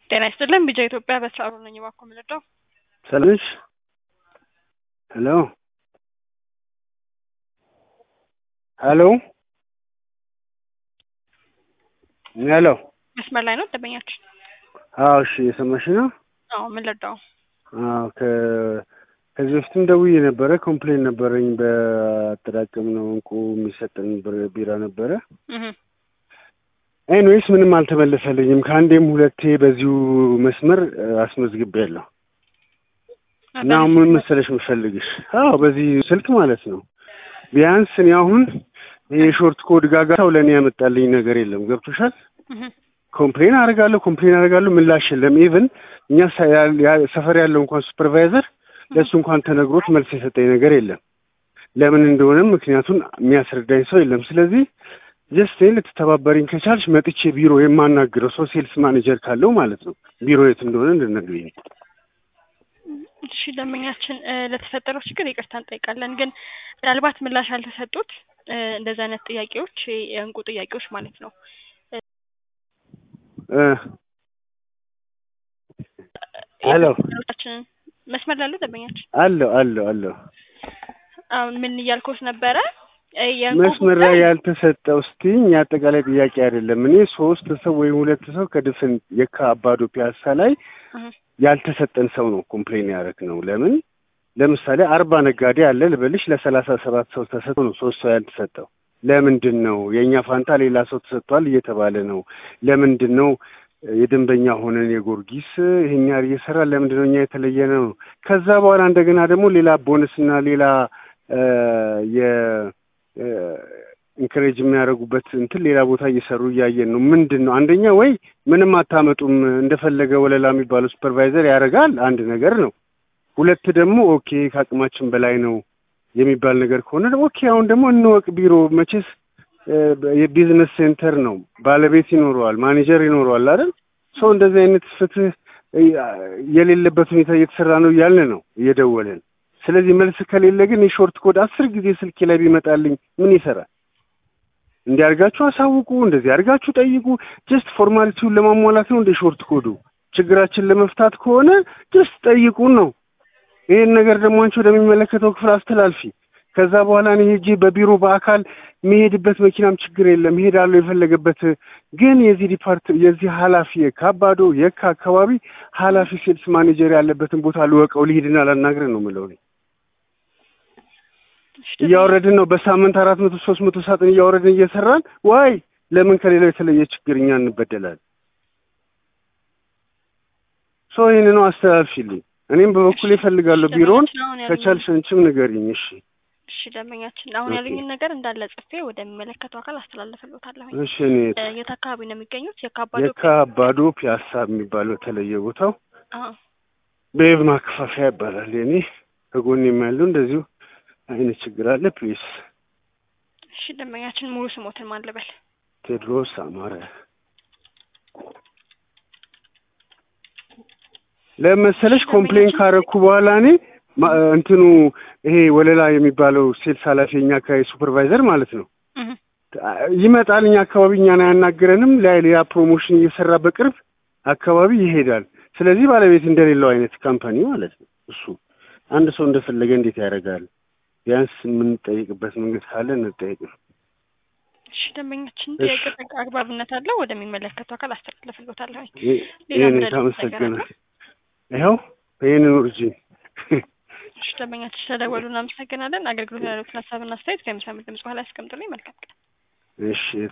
ጤና ይስጥልን ቢጃ ኢትዮጵያ በስራ ነኝ። እባክዎ የምንረዳው ሰላም ነሽ? ሄሎ ሄሎ ሄሎ መስመር ላይ ነው ደንበኛችን? አዎ እሺ እየሰማሽ ነው? አዎ ምን ልርዳው? አዎ ከ ከዚህ በፊትም ደውዬ ነበረ ኮምፕሌን ነበረኝ በአጠራቀም ነው እንቁ የሚሰጠን ብር- ቢራ ነበረ እህ ኤኒዌይስ ምንም አልተመለሰልኝም ከአንዴም ሁለቴ በዚሁ መስመር አስመዝግቤያለሁ እና አሁን ምን መሰለሽ የምፈልግሽ አዎ በዚህ ስልክ ማለት ነው ቢያንስ እኔ አሁን ይሄ ሾርት ኮድ ጋጋታው ለእኔ ያመጣልኝ ነገር የለም ገብቶሻል እህ ኮምፕሌን አደርጋለሁ ኮምፕሌን አደርጋለሁ ምላሽ የለም ኢቭን እኛ ሰ- ያ- ያ- ሰፈር ያለው እንኳን ሱፐርቫይዘር ለእሱ እንኳን ተነግሮት መልስ የሰጠኝ ነገር የለም ለምን እንደሆነም ምክንያቱን የሚያስረዳኝ ሰው የለም ስለዚህ ጀስት ልትተባበሪኝ ከቻልሽ መጥቼ ቢሮ የማናግረው ሰው ሴልስ ማኔጀር ካለው ማለት ነው ቢሮ የት እንደሆነ እንድነግሪኝ እሺ ደንበኛችን እ፣ ለተፈጠረው ችግር ይቅርታ እንጠይቃለን። ግን ምናልባት ምላሽ ያልተሰጡት እ፣ እንደዚህ አይነት ጥያቄዎች እ፣ የእንቁ ጥያቄዎች ማለት ነው እ ሄሎ ቻችንን መስመር ላሉ ደንበኛችን አለሁ አለሁ አለሁ አሁን ምን እያልኩት ነበረ እ፣ የእንቁ መስመር ላይ ጉዳይ- ያልተሰጠው ስትይኝ የአጠቃላይ ጥያቄ አይደለም እኔ ሶስት ሰው ወይም ሁለት ሰው ከድፍን የካ አባዶ ፒያሳ ላይ እህ፣ ያልተሰጠን ሰው ነው ኮምፕሌን ያደረግ ነው። ለምን ለምሳሌ አርባ ነጋዴ አለ ልበልሽ ለሰላሳ ሰባት ሰው ተሰጥቶ ነው ሶስት ሰው ያልተሰጠው። ለምንድን ነው የእኛ ፋንታ ሌላ ሰው ተሰጥቷል እየተባለ ነው? ለምንድን ነው የደንበኛ ሆነን የጎርጊስ ይሄን ያህል እየሰራ ለምንድን ነው እኛ የተለየ ነው? ከዛ በኋላ እንደገና ደግሞ ሌላ ቦነስና ሌላ እ፣ የ ኢንከሬጅ የሚያደርጉበት እንትን ሌላ ቦታ እየሰሩ እያየን ነው። ምንድን ነው አንደኛ ወይ ምንም አታመጡም እንደፈለገ ወለላ የሚባለው ሱፐርቫይዘር ያደርጋል አንድ ነገር ነው። ሁለት ደግሞ ኦኬ ከአቅማችን በላይ ነው የሚባል ነገር ከሆነ ደግሞ ኦኬ አሁን ደግሞ እንወቅ ቢሮ መቼስ እ፣ የቢዝነስ ሴንተር ነው ባለቤት ይኖረዋል ማኔጀር ይኖረዋል አይደል ሰው እንደዚህ አይነት ፍትህ እ፣ የሌለበት ሁኔታ እየተሰራ ነው እያልን ነው እየደወልን ስለዚህ መልስ ከሌለ ግን የሾርት ኮድ አስር ጊዜ ስልኬ ላይ ቢመጣልኝ ምን ይሰራል? እንዲህ አድርጋችሁ አሳውቁ፣ እንደዚህ አድርጋችሁ ጠይቁ። ጀስት ፎርማሊቲውን ለማሟላት ነው እንደ ሾርት ኮዱ። ችግራችን ለመፍታት ከሆነ ጀስት ጠይቁን ነው። ይሄን ነገር ደግሞ አንቺ ወደሚመለከተው ክፍል አስተላልፊ። ከዛ በኋላ እኔ ሄጄ በቢሮ በአካል የሚሄድበት መኪናም ችግር የለም እሄዳለሁ የፈለገበት ግን የዚህ ዲፓርት የዚህ ኃላፊ የካባዶ የካ አካባቢ ኃላፊ ሴልስ ማኔጀር ያለበትን ቦታ ልወቀው ልሂድና ላናግረን ነው የምለው እኔ። እሺ፣ እያወረድን ነው በሳምንት አራት መቶ ሶስት መቶ ሳጥን እያወረድን እየሰራን ዋይ ለምን ከሌላው የተለየ ችግር እኛ እንበደላለን? ሶ ይህን ነው አስተላልፊልኝ። እኔም በበኩሌ እፈልጋለሁ ቢሮውን ደንበኛችን አሁን ያሉኝ- ከቻልሽ አንቺም ንገሪኝ። እሺ እሺ ደንበኛችን አሁን ኦኬ። ያሉኝን ነገር እንዳለ ጽፌ ወደሚመለከተው አካል አስተላልፍልዎታለሁ። እሺ እኔ እ፣ የት አካባቢ ነው የሚገኙት? የካባዶ የካ አባዶ ፒያሳ የሚባለው የተለየ ቦታው አዎ በየብ ማከፋፈያ ይባላል። የኔ ከጎኔም ያለው እንደዚሁ አይነት ችግር አለ። ፕሊስ እሺ ደንበኛችን ሙሉ ስሞትን ማን ልበል? ቴድሮስ አማረ ለመሰለሽ ኮምፕሌን ካረኩ በኋላ እኔ ማ- እንትኑ ይሄ ወለላ የሚባለው ሴልስ ኃላፊ የኛ አካባቢ ሱፐርቫይዘር ማለት ነው እህ፣ ይመጣል። እኛ አካባቢ እኛን አያናግረንም። ላይ ሌላ ፕሮሞሽን እየሰራ በቅርብ አካባቢ ይሄዳል። ስለዚህ ባለቤት እንደሌለው አይነት ካምፓኒ ማለት ነው እሱ። አንድ ሰው እንደፈለገ እንዴት ያደርጋል? ቢያንስ የምንጠይቅበት መንገድ ካለ እንጠይቅ ነው። እሺ ደንበኛችን እሺ። ጥያቄ አግባብነት አለው ወደሚመለከተው አካል አስተላልፍልዎታለሁ። ይህ- ሌላ ይህን ምረዳት ታመሰግናል። ነገር ይኸው ይህንን ውርጂ እሺ ደንበኛችን ስለደወሉ እናመሰግናለን። አገልግሎት ያሉትን ሀሳብና አስተያየት ከሚሰሙት ድምጽ በኋላ ያስቀምጡልኝ። መልካም ቀን። እሺ